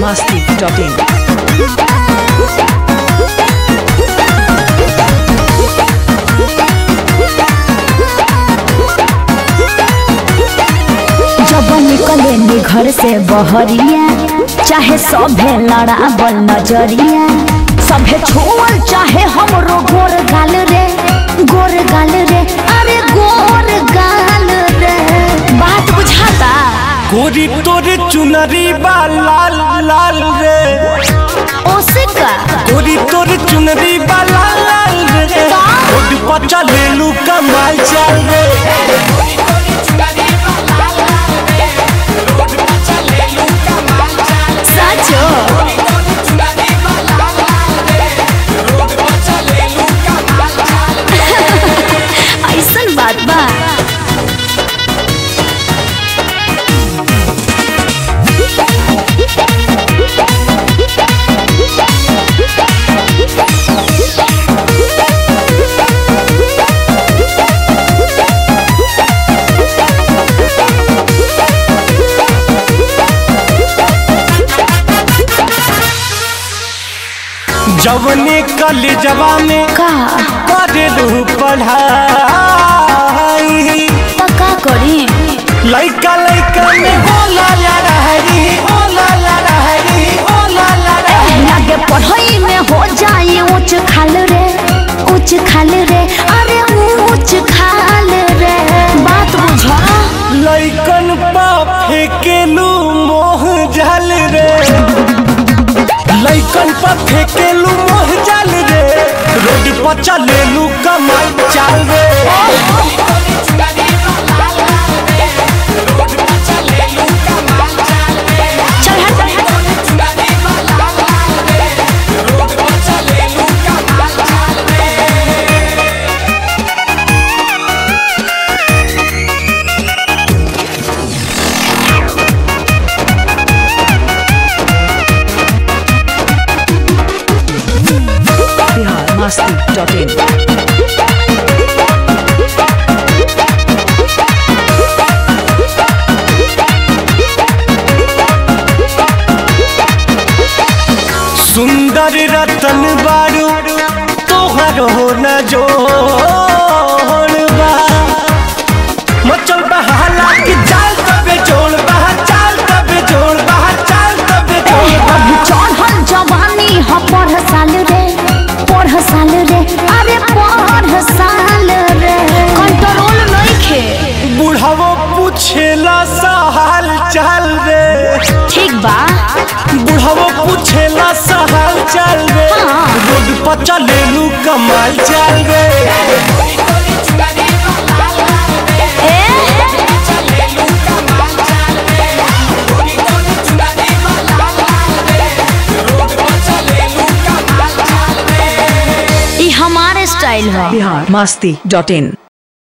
biharmasti.in जब निकले नी घर से बहरिया चाहे सभे लड़ाबल नजरिया सभे छोड़ चाहे हमरो गोर गाल रे गोर गाल रे अरे गोर गाल रे बात बुझाता गोरी तोरे चुनरी बा लाल लाल रे ओसे का गोरी तोरे चुनरी बा लाल लाल रे रोड पर चलेलू कमाल चल रे सचो ऐसन बात बा जवने कलेजवा में का करेलू पढ़ाई पक्का करी लइका लइका में होला ला रहरी होला ला रहरी होला ला रहरी लगे पढ़ाई में हो जाए ऊंच खाल रे ऊंच खाल रे अरे ऊंच खाल रे बात बुझा लइकन पा फेकेलू मोह जल रे लइकन पा फेकेलू मोह जल रे रोड पर चलेलू कमाई चाल रे चल हट biharmasti.in सुंदर रतन बारू तोहर हो न जोड़ बा मचल बहाला कि चाल तबे जोड़ बहा चाल तबे जोड़ बहा चाल तबे जोड़ बहा अभी चढ़ल जवानी ह पढ़ साल रे पढ़ साल रे अरे पढ़ साल रे कंट्रोल नइखे बुढ़ावो पूछेला सहाल चाल रे ठीक बा बुढ़ावो पूछेला सहाल चाल रे हाँ। रोड पर चलेलू कमाल चाल रे ई हमारे स्टाइल है biharmasti.in